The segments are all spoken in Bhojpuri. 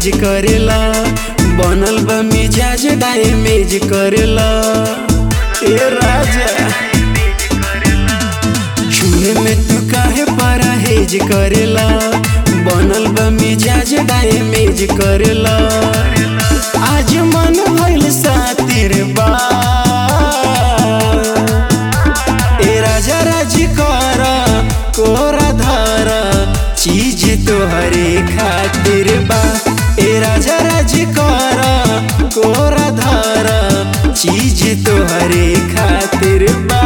करेला बनल बा मिजाज डैमेज करेला ए राजा छुए में तू काहे परहेज करेला बनल बा मिजाज डैमेज करेला आज मन भइल सातिर बा ए राजा राजी कर कोरा धर चीज तोहरे खातिर बा ए राजा राजी कर कोरा धर चीज तोहरे खातिर बा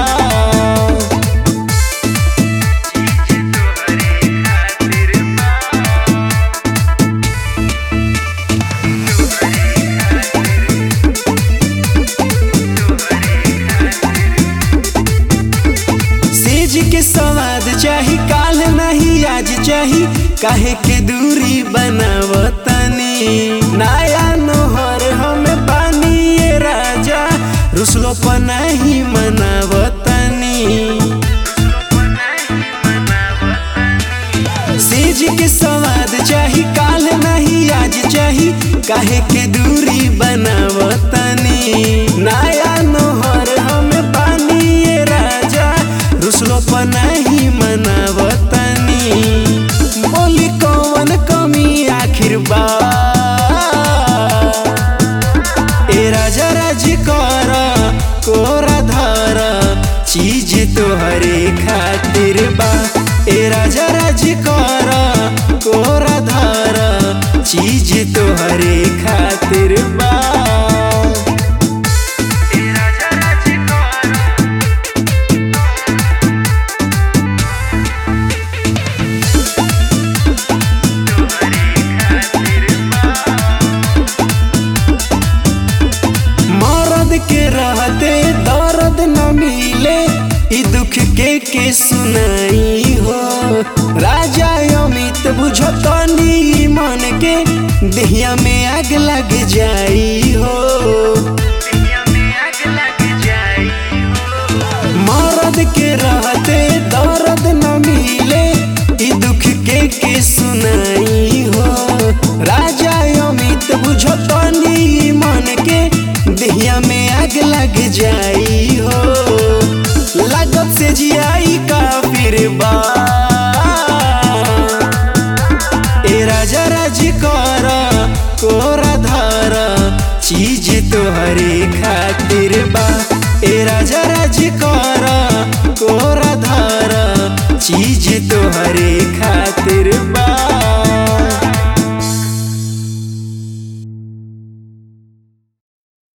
सेज के स्वाद चाही काल नहीं आज चाही काहे के दूरी बनावतनी नया नोहर हमें पानी ये राजा रुसलो पर नहीं मनावतनी सेज के स्वाद चाही काल नहीं आज चाही काहे के दूरी बनावतनी नया नोहर हमें पानी ये राजा रुसलो पर नहीं मनावतनी बोली कौन कमी आखिर बा ए राजा राजी कर कोरा धर चीज तोहरे खातिर बा ए राजा राजी कर कोरा धर चीज तोहरे खातिर बा मरद के रहते दर्द न मिले ई दुख के के सुनाई हो राजा अमित बुझतनी मन के देहिया में आग लग जाई हो मरद के रहते दर्द न मिले ई दुख के के सुनाई हो राजा अमित बुझतनी मन के देहिया में आग लग जाई हो लागत से जियाई का फिर बा ए राजा राजी कर कोरा धर चीज तोहरे खातिर